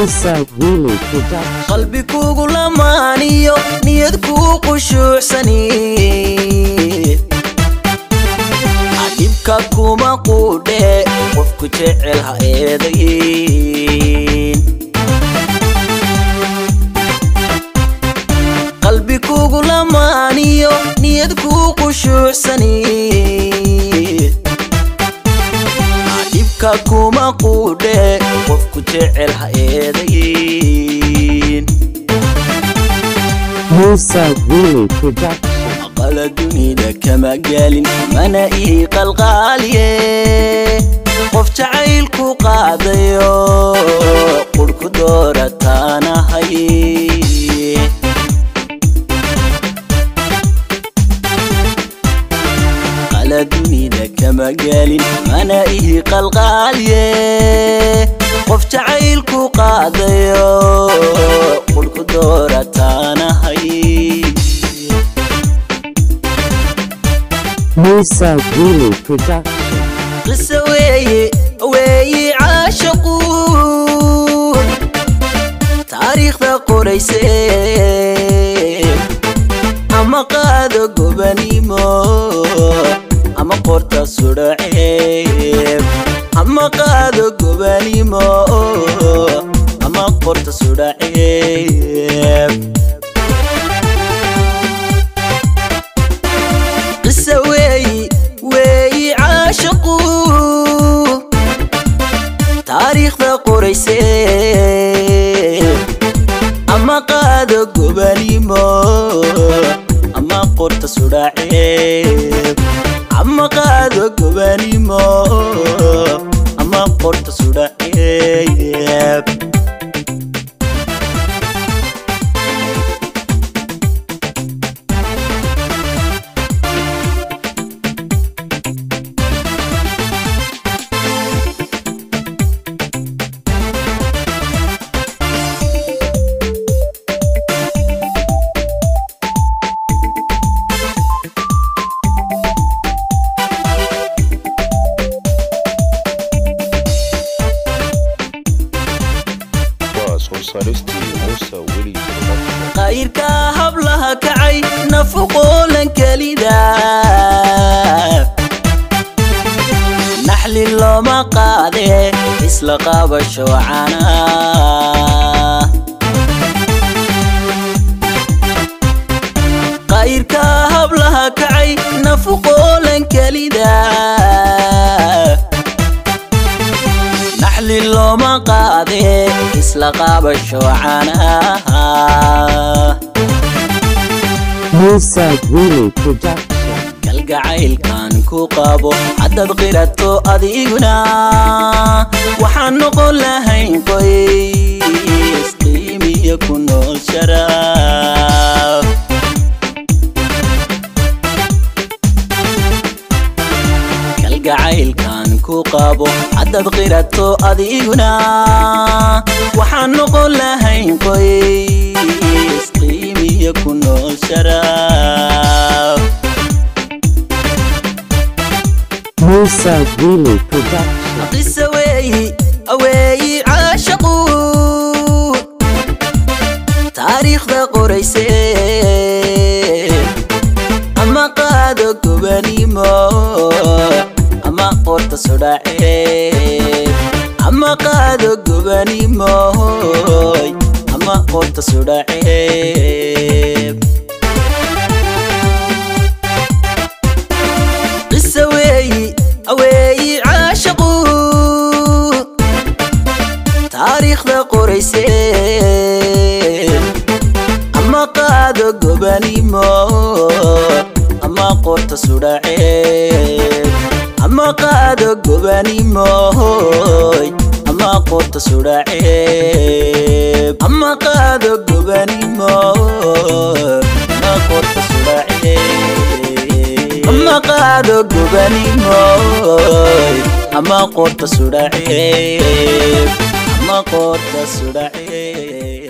Musa Willy Production. qalbi kugu lamaaniyo niyad kuu qushuucsani dhibka kuma quudhe qofku jecel ha eedayin qalbi kugu lamaaniyo niyad kuu qushuucsani dhibka kuma quudhe qofku jecel ha eedayin Musa Willy Production. aqala dunida kama gaalin mana ii qalqaaliye qof jacaylku qaadayo qurhku doorataanahay aqala dunida kama gaalin mana ii qalqaaliye qof jacaylku qaadayo qurhku doorataanahay Musa Willy Production. qise weeye weeye caashaqu taariikhda qorayse ama qaado gobanimo ama qorta sudhaceeb ama qaado gobanimo ama qorta sudhaceeb qise weeyi weeyi caashaqu taariikhda qorayse ama qaado gobanimo ama qorta sudhaceeb ama qaado gobanimo ama qorta sudhaceeb waa soo saaristii muuse weli production qayrka hablaha kacay nafuqoolan kelida naxli looma qaade isla qabasho cana qayrka hablaha kacay nafuqoolan kelida naxli looma qaade isla qabasho canaha Musa Willy Production. kalgacaylkan ku qabo haddaad qirato adiguna waxaan noqon lahayn qoys qiimiyo ku nool sharaf kalgacaylkan ku qabo haddaad qirato adiguna waxaan noqon lahayn qoys qiimiyo ku nool sharaf Musa Willy Production. qise weeyi aweeyi caashaqu taariikhda qorayse ama qaado gobanimo ama qorta sudhaceeb ama qaado gobanimo ama qorta sudhaceeb qise weeyi aweeyi caashaqu taariikhda qorayse ama qaado gobanimo ama qorta sudhaceeb ama qaado gobanimo ama qorta sudhaceeb ama qaado gobanimo ama qorta sudhaceeb ama qaado gobanimo ama qorta sudhaceeb ama qorta sudhaceeb